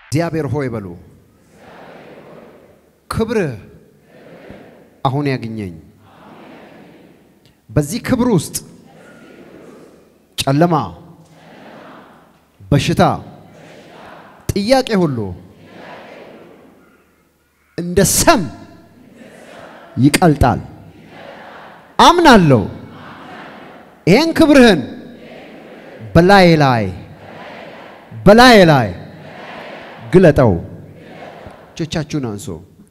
እግዚአብሔር ሆይ በሉ ክብርህ አሁን ያግኘኝ። በዚህ ክብር ውስጥ ጨለማ፣ በሽታ፣ ጥያቄ ሁሉ እንደ ሰም ይቀልጣል። አምናለሁ ይሄን ክብርህን በላይ ላይ በላይ ላይ ግለጠው። እጆቻችሁን አንሶ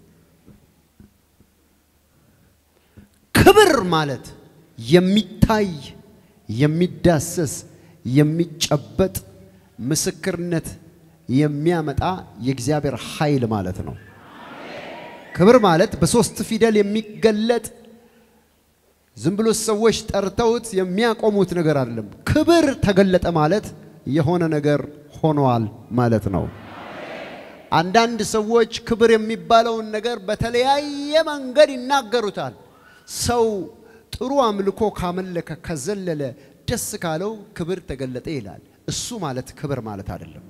ክብር ማለት የሚታይ የሚዳሰስ የሚጨበጥ ምስክርነት የሚያመጣ የእግዚአብሔር ኃይል ማለት ነው። ክብር ማለት በሶስት ፊደል የሚገለጥ ዝም ብሎ ሰዎች ጠርተውት የሚያቆሙት ነገር አይደለም። ክብር ተገለጠ ማለት የሆነ ነገር ሆኗል ማለት ነው። አንዳንድ ሰዎች ክብር የሚባለውን ነገር በተለያየ መንገድ ይናገሩታል። ሰው ጥሩ አምልኮ ካመለከ ከዘለለ ደስ ካለው ክብር ተገለጠ ይላል። እሱ ማለት ክብር ማለት አይደለም።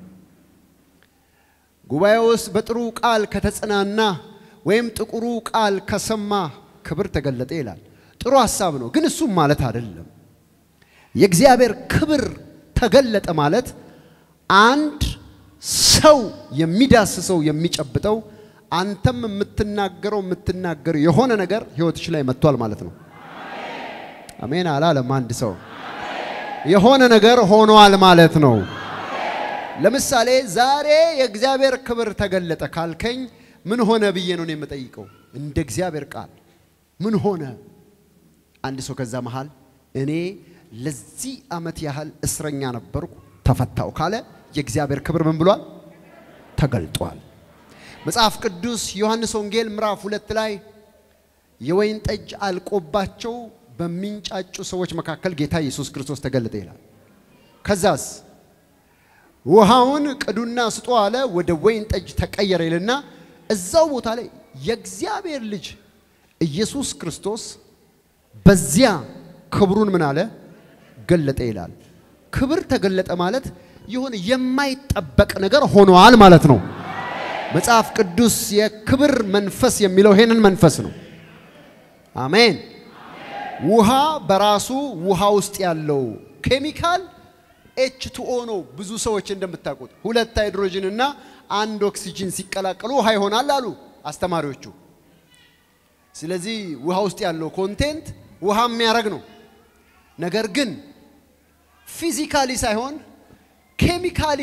ጉባኤ ውስጥ በጥሩ ቃል ከተጽናና ወይም ጥቁሩ ቃል ከሰማ ክብር ተገለጠ ይላል። ጥሩ ሐሳብ ነው፣ ግን እሱም ማለት አይደለም። የእግዚአብሔር ክብር ተገለጠ ማለት አንድ ሰው የሚዳስሰው የሚጨብጠው አንተም የምትናገረው የምትናገረው የሆነ ነገር ህይወትሽ ላይ መጥቷል ማለት ነው። አሜን አላለም አንድ ሰው የሆነ ነገር ሆኗል ማለት ነው። ለምሳሌ ዛሬ የእግዚአብሔር ክብር ተገለጠ ካልከኝ ምን ሆነ ብዬ ነው የምጠይቀው። እንደ እግዚአብሔር ቃል ምን ሆነ? አንድ ሰው ከዛ መሃል እኔ ለዚህ ዓመት ያህል እስረኛ ነበርኩ ተፈታው ካለ የእግዚአብሔር ክብር ምን ብሏል? ተገልጧል። መጽሐፍ ቅዱስ ዮሐንስ ወንጌል ምዕራፍ ሁለት ላይ የወይን ጠጅ አልቆባቸው በሚንጫጩ ሰዎች መካከል ጌታ ኢየሱስ ክርስቶስ ተገለጠ ይላል። ከዛስ ውሃውን ቅዱና ስጦ አለ፣ ወደ ወይን ጠጅ ተቀየረ ይልና እዛው ቦታ ላይ የእግዚአብሔር ልጅ ኢየሱስ ክርስቶስ በዚያ ክብሩን ምን አለ ገለጠ ይላል። ክብር ተገለጠ ማለት የሆነ የማይጠበቅ ነገር ሆኗል ማለት ነው። መጽሐፍ ቅዱስ የክብር መንፈስ የሚለው ይሄንን መንፈስ ነው። አሜን። ውሃ በራሱ ውሃ ውስጥ ያለው ኬሚካል ኤች ቱኦ ነው። ብዙ ሰዎች እንደምታውቁት ሁለት ሃይድሮጅን እና አንድ ኦክሲጅን ሲቀላቀሉ ውሃ ይሆናል አሉ አስተማሪዎቹ። ስለዚህ ውሃ ውስጥ ያለው ኮንቴንት ውሃ የሚያደርግ ነው። ነገር ግን ፊዚካሊ ሳይሆን ኬሚካሊ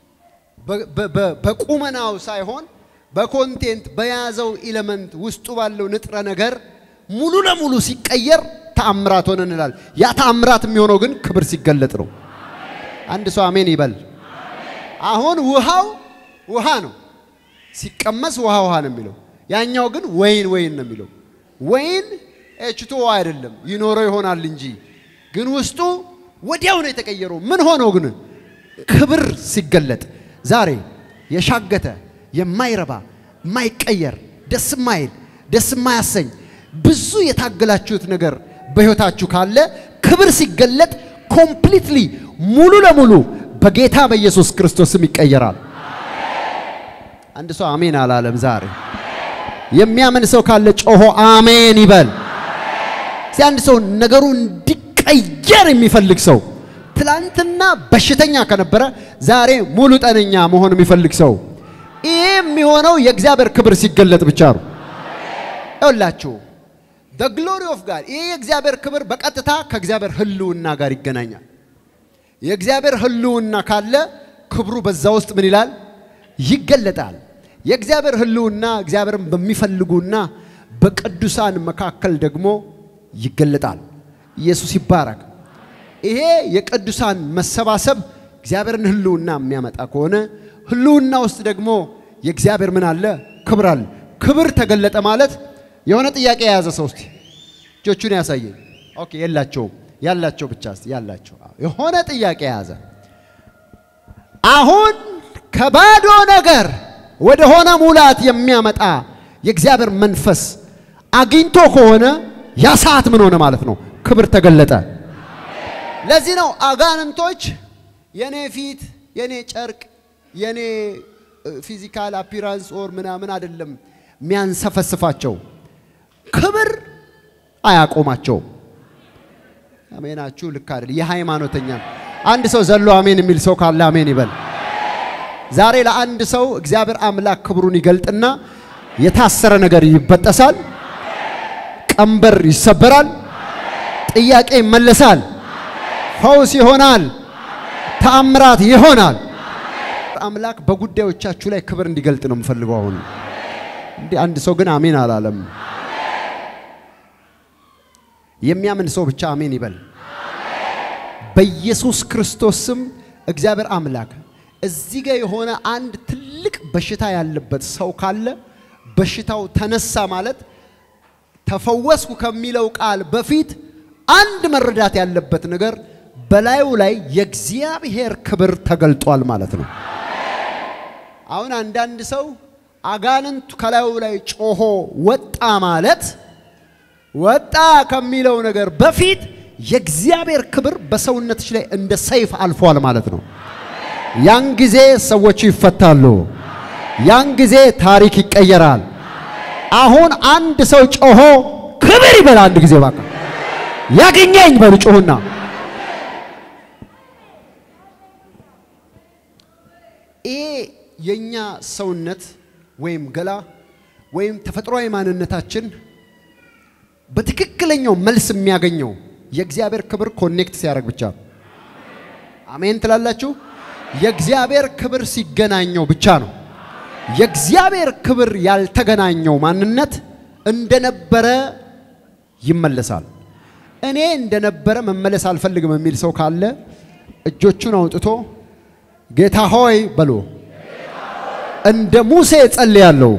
በቁመናው ሳይሆን በኮንቴንት በያዘው ኢለመንት ውስጡ ባለው ንጥረ ነገር ሙሉ ለሙሉ ሲቀየር ተአምራት ሆነ እንላል። ያ ተአምራት የሚሆነው ግን ክብር ሲገለጥ ነው። አንድ ሰው አሜን ይበል። አሁን ውሃው ውሃ ነው፣ ሲቀመስ ውሃ ውሃ ነው የሚለው። ያኛው ግን ወይን ወይን ነው የሚለው። ወይን ኤችቶ አይደለም ይኖረው ይሆናል እንጂ ግን ውስጡ ወዲያው ነው የተቀየረው። ምን ሆነው ግን ክብር ሲገለጥ ዛሬ የሻገተ የማይረባ የማይቀየር ደስ የማይል ደስ የማያሰኝ ብዙ የታገላችሁት ነገር በሕይወታችሁ ካለ ክብር ሲገለጥ ኮምፕሊትሊ ሙሉ ለሙሉ በጌታ በኢየሱስ ክርስቶስም ይቀየራል። አንድ ሰው አሜን አላለም። ዛሬ የሚያምን ሰው ካለ ጮሆ አሜን ይበል። እስቲ አንድ ሰው ነገሩ እንዲቀየር የሚፈልግ ሰው ትላንትና በሽተኛ ከነበረ ዛሬ ሙሉ ጤነኛ መሆን የሚፈልግ ሰው ይህ የሚሆነው የእግዚአብሔር ክብር ሲገለጥ ብቻ ነው። ይኸውላችሁ the glory of God ይህ የእግዚአብሔር ክብር በቀጥታ ከእግዚአብሔር ህልውና ጋር ይገናኛል። የእግዚአብሔር ህልውና ካለ ክብሩ በዛ ውስጥ ምን ይላል? ይገለጣል። የእግዚአብሔር ህልውና እግዚአብሔርን በሚፈልጉና በቅዱሳን መካከል ደግሞ ይገለጣል። ኢየሱስ ይባረክ። ይሄ የቅዱሳን መሰባሰብ እግዚአብሔርን ህልውና የሚያመጣ ከሆነ ህልውና ውስጥ ደግሞ የእግዚአብሔር ምን አለ? ክብር አለ። ክብር ተገለጠ ማለት የሆነ ጥያቄ የያዘ ሰው እስቲ እጆቹን ያሳየኝ። ኦኬ፣ የላቸውም። ያላቸው ብቻ እስቲ ያላቸው የሆነ ጥያቄ የያዘ አሁን ከባዶ ነገር ወደ ሆነ ሙላት የሚያመጣ የእግዚአብሔር መንፈስ አግኝቶ ከሆነ ያ ሰዓት ምን ሆነ ማለት ነው? ክብር ተገለጠ። ለዚህ ነው አጋንንቶች የኔ ፊት፣ የኔ ጨርቅ፣ የኔ ፊዚካል አፒራንስ ኦር ምናምን አይደለም የሚያንሰፈስፋቸው፣ ክብር አያቆማቸውም። አሜናችሁ ልክ አይደል? የሃይማኖተኛ አንድ ሰው ዘሎ አሜን የሚል ሰው ካለ አሜን ይበል። ዛሬ ለአንድ ሰው እግዚአብሔር አምላክ ክብሩን ይገልጥና የታሰረ ነገር ይበጠሳል፣ ቀንበር ይሰበራል፣ ጥያቄ ይመለሳል፣ ፈውስ ይሆናል፣ ተአምራት ይሆናል። አምላክ በጉዳዮቻችሁ ላይ ክብር እንዲገልጥ ነው የምፈልገው። አሁን እንዲህ አንድ ሰው ግን አሜን አላለም። የሚያምን ሰው ብቻ አሜን ይበል። በኢየሱስ ክርስቶስ ስም እግዚአብሔር አምላክ እዚህ ጋር የሆነ አንድ ትልቅ በሽታ ያለበት ሰው ካለ በሽታው ተነሳ ማለት ተፈወስኩ ከሚለው ቃል በፊት አንድ መረዳት ያለበት ነገር በላዩ ላይ የእግዚአብሔር ክብር ተገልጧል ማለት ነው። አሁን አንዳንድ ሰው አጋንንቱ ከላዩ ላይ ጮሆ ወጣ ማለት ወጣ ከሚለው ነገር በፊት የእግዚአብሔር ክብር በሰውነትሽ ላይ እንደ ሰይፍ አልፏል ማለት ነው። ያን ጊዜ ሰዎች ይፈታሉ። ያን ጊዜ ታሪክ ይቀየራል። አሁን አንድ ሰው ጮሆ ክብር ይበል። አንድ ጊዜ ባካ ያገኘኝ በሉ ጮሁና ይሄ የኛ ሰውነት ወይም ገላ ወይም ተፈጥሯዊ ማንነታችን በትክክለኛው መልስ የሚያገኘው የእግዚአብሔር ክብር ኮኔክት ሲያደርግ ብቻ። አሜን ትላላችሁ? የእግዚአብሔር ክብር ሲገናኘው ብቻ ነው። የእግዚአብሔር ክብር ያልተገናኘው ማንነት እንደነበረ ይመለሳል። እኔ እንደነበረ መመለስ አልፈልግም የሚል ሰው ካለ እጆቹን አውጥቶ ጌታ ሆይ በሎ እንደ ሙሴ ጸልያለሁ፣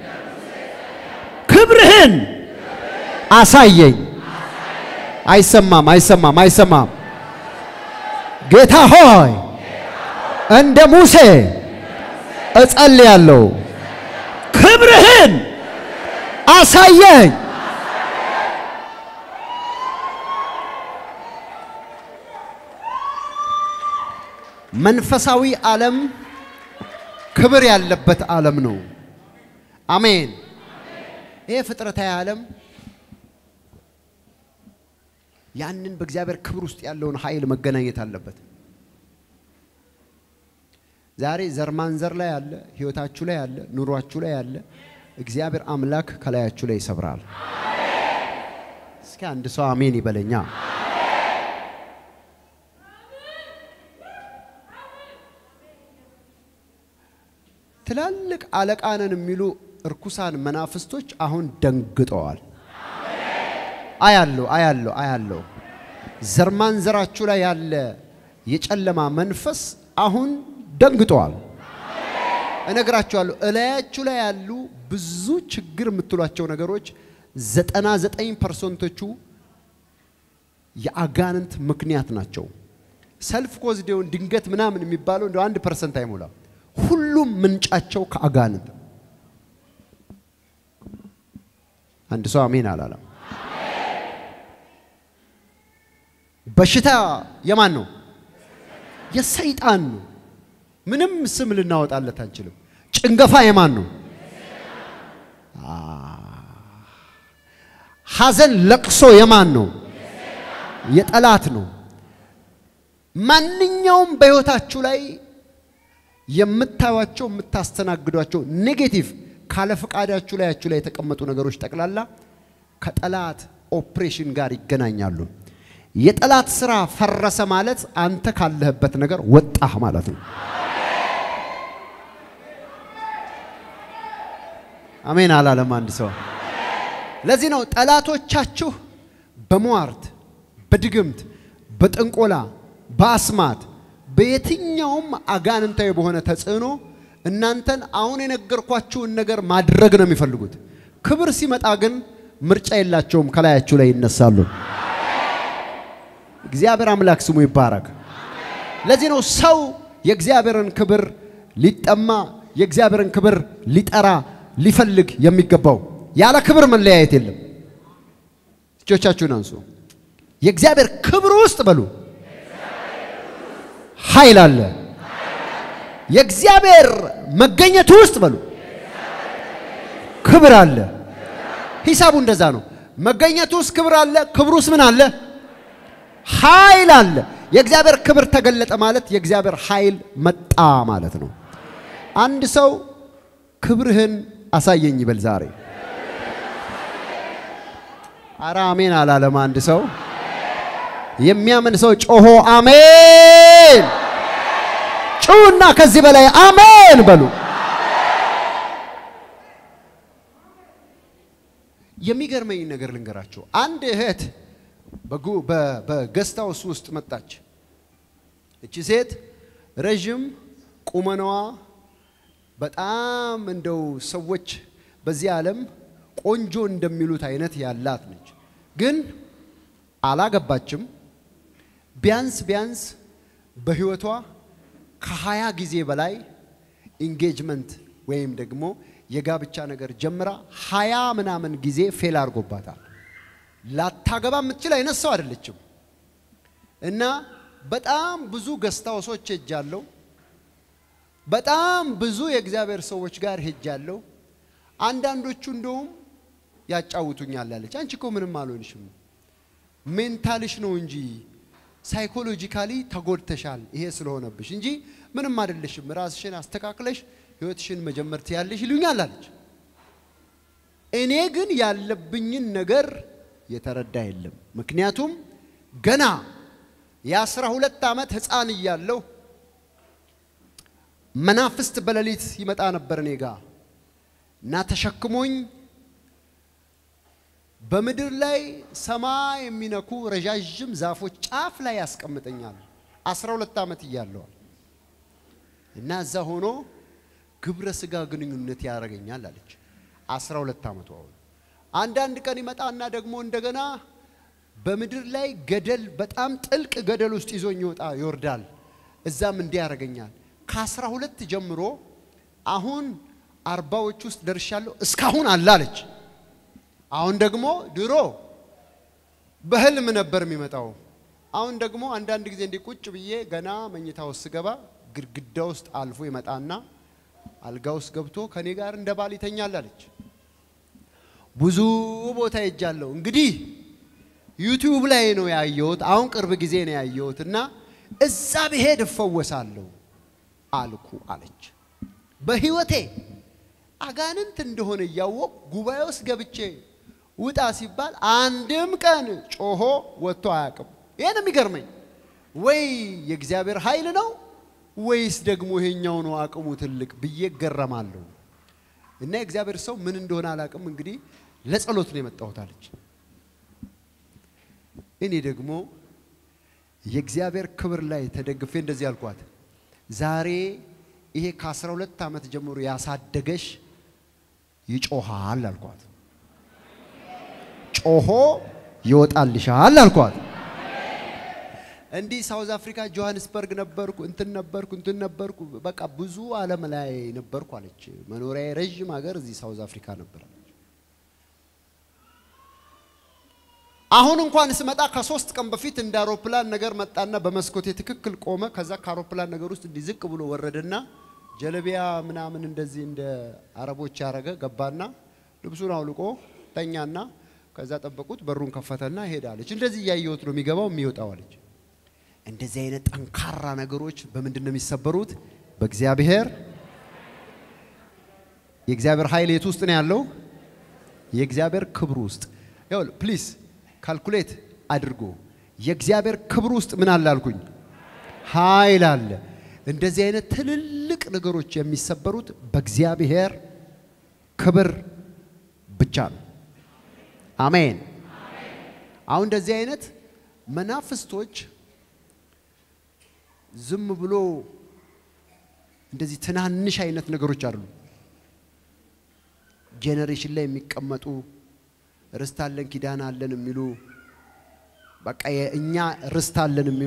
ክብርህን አሳየኝ። አይሰማም፣ አይሰማም፣ አይሰማም። ጌታ ሆይ እንደ ሙሴ እጸልያለሁ፣ ክብርህን አሳየኝ። መንፈሳዊ ዓለም ክብር ያለበት ዓለም ነው። አሜን። ይሄ ፍጥረታዊ ዓለም ያንን በእግዚአብሔር ክብር ውስጥ ያለውን ኃይል መገናኘት አለበት። ዛሬ ዘር ማንዘር ላይ ያለ ህይወታችሁ ላይ ያለ ኑሯችሁ ላይ ያለ እግዚአብሔር አምላክ ከላያችሁ ላይ ይሰብራል። እስኪ አንድ ሰው አሜን ይበለኛ። ትላልቅ አለቃነን የሚሉ እርኩሳን መናፍስቶች አሁን ደንግጠዋል። አያለሁ አያለሁ አያለሁ። ዘር ማንዘራችሁ ላይ ያለ የጨለማ መንፈስ አሁን ደንግጠዋል። እነግራችኋለሁ፣ እላያችሁ ላይ ያሉ ብዙ ችግር የምትሏቸው ነገሮች ዘጠና ዘጠኝ ፐርሰንቶቹ የአጋንንት ምክንያት ናቸው። ሰልፍ ኮዝዴውን ድንገት ምናምን የሚባለው እንደ አንድ ፐርሰንት አይሞላም። ሁሉም ምንጫቸው ከአጋንንት። አንድ ሰው አሜን አላለም። በሽታ የማን ነው? የሰይጣን ነው። ምንም ስም ልናወጣለት አንችልም። ጭንገፋ የማን ነው? ሐዘን፣ ለቅሶ የማን ነው? የጠላት ነው። ማንኛውም በሕይወታችሁ ላይ የምታዩቸው የምታስተናግዷቸው ኔጌቲቭ ካለ ፈቃዳችሁ ላያችሁ ላይ የተቀመጡ ነገሮች ጠቅላላ ከጠላት ኦፕሬሽን ጋር ይገናኛሉ። የጠላት ስራ ፈረሰ ማለት አንተ ካለህበት ነገር ወጣህ ማለት ነው። አሜን አላለም አንድ ሰው። ለዚህ ነው ጠላቶቻችሁ በሟርት፣ በድግምት፣ በጥንቆላ፣ በአስማት በየትኛውም አጋንንታዊ በሆነ ተጽዕኖ እናንተን አሁን የነገርኳችሁን ነገር ማድረግ ነው የሚፈልጉት። ክብር ሲመጣ ግን ምርጫ የላቸውም፣ ከላያችሁ ላይ ይነሳሉ። እግዚአብሔር አምላክ ስሙ ይባረክ። ለዚህ ነው ሰው የእግዚአብሔርን ክብር ሊጠማ የእግዚአብሔርን ክብር ሊጠራ ሊፈልግ የሚገባው። ያለ ክብር መለያየት የለም። እጆቻችሁን አንሱ። የእግዚአብሔር ክብር ውስጥ በሉ ኃይል አለ፣ የእግዚአብሔር መገኘቱ ውስጥ በሉ ክብር አለ። ሂሳቡ እንደዛ ነው። መገኘቱ ውስጥ ክብር አለ። ክብሩ ውስጥ ምን አለ? ኃይል አለ። የእግዚአብሔር ክብር ተገለጠ ማለት የእግዚአብሔር ኃይል መጣ ማለት ነው። አንድ ሰው ክብርህን አሳየኝ ይበል ዛሬ። አረ አሜን አላለም አንድ ሰው። የሚያምን ሰው ጮሆ አሜን ጩና ከዚህ በላይ አሜን በሉ። የሚገርመኝ ነገር ልንገራቸው። አንድ እህት በገስት ሃውስ ውስጥ መጣች። እቺ ሴት ረዥም ቁመናዋ በጣም እንደው ሰዎች በዚህ ዓለም ቆንጆ እንደሚሉት አይነት ያላት ነች። ግን አላገባችም። ቢያንስ ቢያንስ በህይወቷ ከሀያ ጊዜ በላይ ኢንጌጅመንት ወይም ደግሞ የጋብቻ ነገር ጀምራ ሀያ ምናምን ጊዜ ፌል አድርጎባታል። ላታገባ የምትችል አይነት ሰው አይደለችም። እና በጣም ብዙ ገስታውሶች ሄጃለሁ። በጣም ብዙ የእግዚአብሔር ሰዎች ጋር ሄጃለሁ። አንዳንዶቹ እንደውም ያጫውቱኛል አለች። አንቺ እኮ ምንም አልሆንሽም፣ ሜንታልሽ ነው እንጂ ሳይኮሎጂካሊ ተጎድተሻል፣ ይሄ ስለሆነብሽ እንጂ ምንም አይደለሽም። ራስሽን አስተካክለሽ ህይወትሽን መጀመር ትያለሽ ይሉኛል አለች። እኔ ግን ያለብኝን ነገር የተረዳ የለም። ምክንያቱም ገና የአስራ ሁለት ዓመት ህፃን እያለሁ መናፍስት በሌሊት ይመጣ ነበር እኔ ጋ እና ተሸክሞኝ በምድር ላይ ሰማይ የሚነኩ ረዣዥም ዛፎች ጫፍ ላይ ያስቀምጠኛል። አስራ ሁለት ዓመት እያለዋል እና እዛ ሆኖ ግብረ ስጋ ግንኙነት ያደርገኛል አለች። አስራ ሁለት ዓመቱ አሁን አንዳንድ ቀን ይመጣና ደግሞ እንደገና በምድር ላይ ገደል በጣም ጥልቅ ገደል ውስጥ ይዞኝ ይወጣ ይወርዳል። እዛም እንዲህ ያደርገኛል። ከአስራ ሁለት ጀምሮ አሁን አርባዎች ውስጥ ደርሻለሁ እስካሁን አለ አለች። አሁን ደግሞ ድሮ በህልም ነበር የሚመጣው። አሁን ደግሞ አንዳንድ ጊዜ እንዲህ ቁጭ ብዬ ገና መኝታ ውስጥ ስገባ ግድግዳ ውስጥ አልፎ ይመጣና አልጋ ውስጥ ገብቶ ከኔ ጋር እንደ ባል ይተኛል አለች። ብዙ ቦታ ሄጃለሁ። እንግዲህ ዩቲዩብ ላይ ነው ያየሁት። አሁን ቅርብ ጊዜ ነው ያየሁት እና እዛ ብሄድ እፈወሳለሁ አልኩ አለች። በህይወቴ አጋንንት እንደሆነ እያወቅ ጉባኤ ውስጥ ገብቼ ውጣ ሲባል አንድም ቀን ጮሆ ወጥቶ አያውቅም። ይህን የሚገርመኝ ወይ የእግዚአብሔር ኃይል ነው ወይስ ደግሞ ይሄኛው ነው አቅሙ ትልቅ ብዬ እገረማለሁ። እና የእግዚአብሔር ሰው ምን እንደሆነ አላውቅም። እንግዲህ ለጸሎት ነው የመጣሁት አለች። እኔ ደግሞ የእግዚአብሔር ክብር ላይ ተደግፌ እንደዚህ አልኳት፣ ዛሬ ይሄ ከአስራ ሁለት ዓመት ጀምሮ ያሳደገሽ ይጮሃል አልኳት። ጮሆ ይወጣልሻል አልኳት። እንዲህ ሳውዝ አፍሪካ ጆሃንስበርግ ነበርኩ፣ እንትን ነበርኩ፣ እንትን ነበርኩ፣ በቃ ብዙ ዓለም ላይ ነበርኩ አለች። መኖሪያ ረዥም ሀገር እዚህ ሳውዝ አፍሪካ ነበር አለች። አሁን እንኳን ስመጣ ከሶስት ቀን በፊት እንደ አውሮፕላን ነገር መጣና በመስኮቴ ትክክል ቆመ። ከዛ ከአውሮፕላን ነገር ውስጥ እንዲህ ዝቅ ብሎ ወረደና ጀለቢያ ምናምን እንደዚህ እንደ አረቦች ያረገ ገባና ልብሱን አውልቆ ተኛና ከዛ ጠበቁት። በሩን ከፈተና ሄዳለች። እንደዚህ እያየሁት ነው የሚገባው የሚወጣው አለች። እንደዚህ አይነት ጠንካራ ነገሮች በምንድን ነው የሚሰበሩት? በእግዚአብሔር የእግዚአብሔር ኃይል የት ውስጥ ነው ያለው? የእግዚአብሔር ክብር ውስጥ ይኸውልህ፣ ፕሊዝ ካልኩሌት አድርጎ የእግዚአብሔር ክብር ውስጥ ምን አለ አልኩኝ? ኃይል አለ። እንደዚህ አይነት ትልልቅ ነገሮች የሚሰበሩት በእግዚአብሔር ክብር ብቻ ነው። አሜን። አሁን እንደዚህ አይነት መናፍስቶች ዝም ብሎ እንደዚህ ትናንሽ አይነት ነገሮች አሉ። ጄኔሬሽን ላይ የሚቀመጡ ርስት አለን ኪዳን አለን የሚሉ በቃ የእኛ ርስት አለን የሚሉ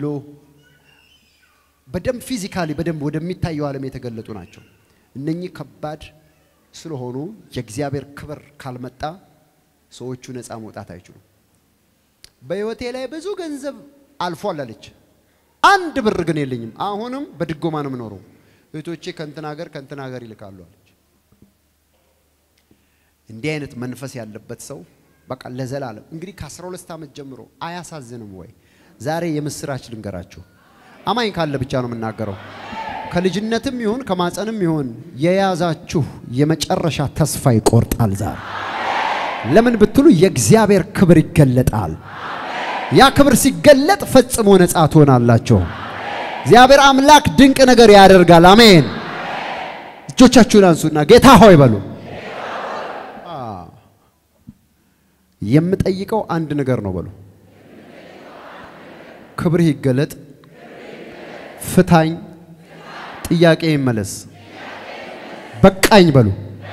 በደንብ ፊዚካሊ በደንብ ወደሚታየው ዓለም የተገለጡ ናቸው። እነኚህ ከባድ ስለሆኑ የእግዚአብሔር ክብር ካልመጣ ሰዎቹ ነፃ መውጣት አይችሉም። በሕይወቴ ላይ ብዙ ገንዘብ አልፏል አለች። አንድ ብር ግን የለኝም። አሁንም በድጎማ ነው የምኖረው። እህቶቼ ከእንትን ሀገር ከእንትን ሀገር ይልካሉ አለች። እንዲህ አይነት መንፈስ ያለበት ሰው በቃ ለዘላለም እንግዲህ ከ12 ዓመት ጀምሮ አያሳዝንም ወይ? ዛሬ የምስራች ልንገራችሁ። አማኝ ካለ ብቻ ነው የምናገረው። ከልጅነትም ይሁን ከማፀንም ይሁን የያዛችሁ የመጨረሻ ተስፋ ይቆርጣል ዛሬ። ለምን ብትሉ የእግዚአብሔር ክብር ይገለጣል። ያ ክብር ሲገለጥ ፈጽሞ ነፃ ትሆናላችሁ። እግዚአብሔር አምላክ ድንቅ ነገር ያደርጋል። አሜን። እጆቻችሁን አንሱና ጌታ ሆይ በሉ። የምጠይቀው አንድ ነገር ነው በሉ። ክብርህ ይገለጥ፣ ፍታኝ፣ ጥያቄ ይመለስ፣ በቃኝ በሉ።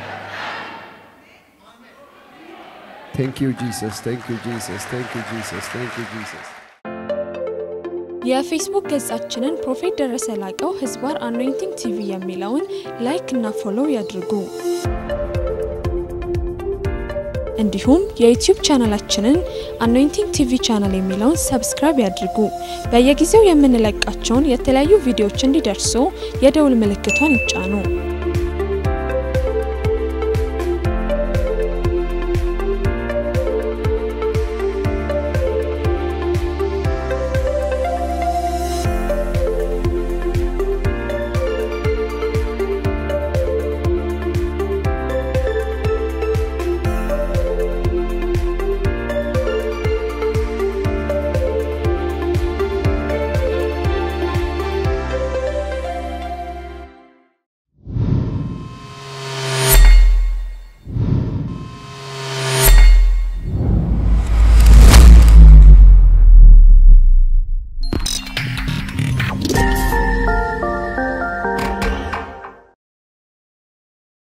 ቴንክ ዩ ጂሰስ፣ ቴንክ ዩ ጂሰስ፣ ቴንክ ዩ ጂሰስ፣ ቴንክ ዩ ጂሰስ። የፌስቡክ ገጻችንን ፕሮፌት ደረሰ ላቀው ህዝባር አኖይንቲንግ ቲቪ የሚለውን ላይክ እና ፎሎው ያድርጉ። እንዲሁም የዩቲዩብ ቻናላችንን አኖይንቲንግ ቲቪ ቻናል የሚለውን ሰብስክራይብ ያድርጉ። በየጊዜው የምንለቃቸውን የተለያዩ ቪዲዮዎች እንዲደርሱ የደውል ምልክቷን ይጫኑ።